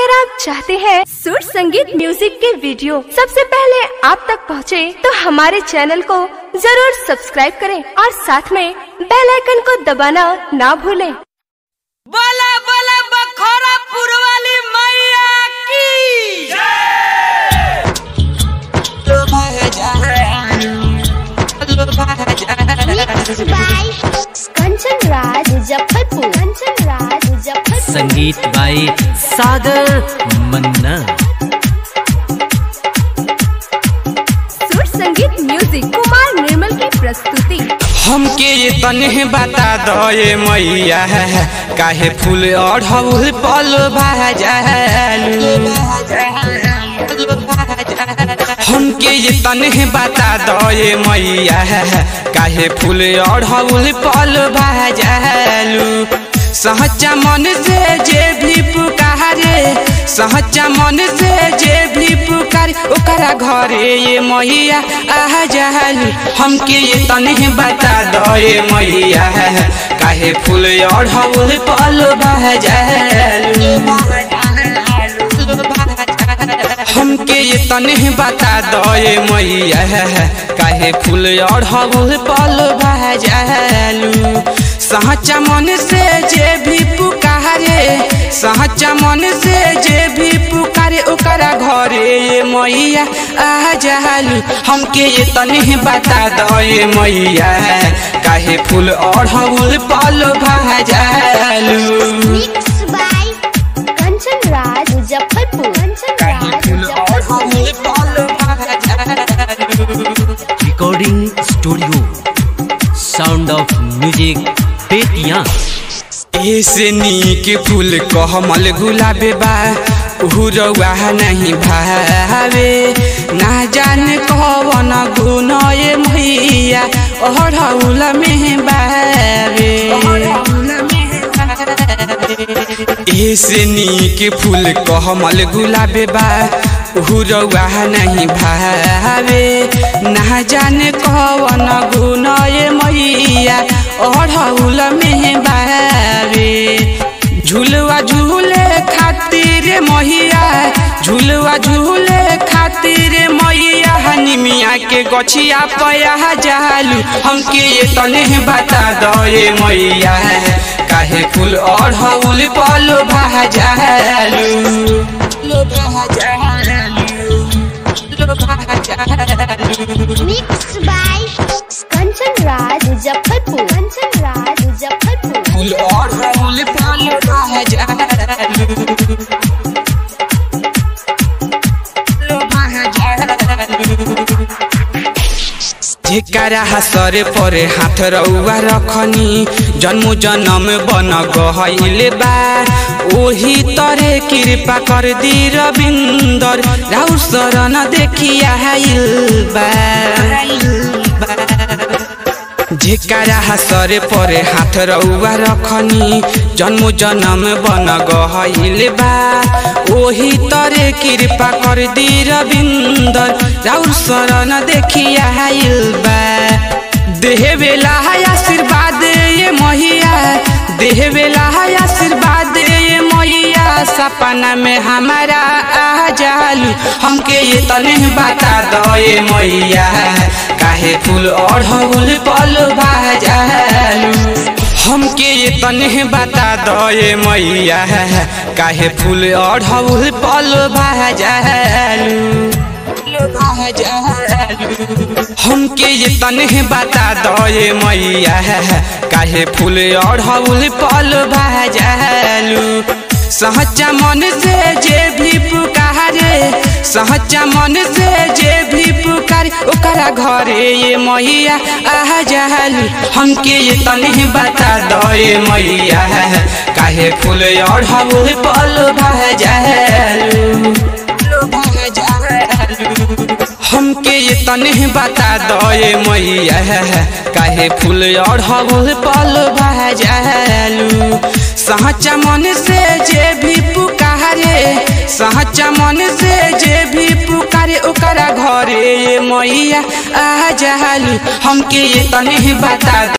अगर आप चाहते हैं सुर संगीत म्यूजिक के वीडियो सबसे पहले आप तक पहुंचे, तो हमारे चैनल को जरूर सब्सक्राइब करें और साथ में बेल आइकन को दबाना ना भूलें। बोला बोला बखोरा पुरवाली मैया की by Kanchan Raj Muzaffarpur. Kanchan Raj Muzaffarpur. संगीत बाई सागर मन्ना सुर संगीत म्यूजिक कुमार निर्मल की प्रस्तुति हमके ये तने बता दो ये मैया काहे फूल अढ़ौल पल भाजालू हमके ये तने बता दो ये मैया काहे फूल अढ़ौल पल भाजालू सहचा मन से जे भी पुकारे सहचा मन से जे भी पुकारे ओकरा घरे ये मैया आ जालू हमके ये तने बता दो ये मैया काहे फूल अढ़ौल पल भाजालू हमके ये तने बता दो ये मैया काहे फूल अढ़ौल पल भाजालू सहचा मन से जे भी पुकारे सहचा मन से जे भी पुकारे ओकरा घरे ये मैया आ जालू हमके ये तने बता दो ये मैया काहे फूल अढ़ौल पल भाजालू Mixed by Kanchan Raj Muzaffarpur. Kanchan Raj Muzaffarpur. Recording studio sound of music पेटिया ऐसे नीक फूल कहमल गुलाबे बा उहुरवा नहीं भावे ना जाने कवन गुण ये मैया अढ़ौल में बावे ऐसे नीक फूल कहमल गुलाबे बा उहुरवा नहीं भावे ना जाने कवन गुण ये मैया अढ़ौल में बावे झुलवा झूले खातिर मैया झुलवा झूले खातिर मैया निमिया के गछिया पया जालू हमके ये तने बता दो ये मैया काहे फूल अढ़ौल पल भाजालू Mixed by Kanchan Raj Muzaffarpur. Kanchan Raj Muzaffarpur. फूल अढ़ौल पल भाजालू जेकरा हसरे परे हाथ रउआ रखनी जन्म जन्म बन गहले बा ओही तरे कृपा कर दी रविंदर राउ शरण देखिया आइल बा जेकरा हसरे परे हाथ रउआ रखनी जन्म जन्म बन गहले बा ओही तरे कृपा कर दी रविंदर राउर शरण देखिया आइल बा देह बेला आशीर्वाद ये मैया देह बेला आशीर्वाद ये मैया सपना में हमारा आ जालू हमके ये तने बता दो ये मैया काहे फूल अढ़ौल पल भाजालू हमके ये तने बता दो ये मैया काहे फूल अढ़ौल पल भाजालू हमके ये तने बता दो ये मैया काहे फूल अढ़ौल पल भाजालू सहचा मन से जे भी पुकारे सहचा मन से जे भी पुकारे ओकरा घरे ये मैया आ जालू हमके ये तने बता दो ये मैया काहे फूल अढ़ौल पल भाजालू हमके ये तने बता दो ये मैया काहे फूल अढ़ौल पल भाजालू सहचा मन से जे भी पुकारे सहचा मन से जे भी पुकारे ओकरा घरे ये मैया आ जालू हमके ये तने बता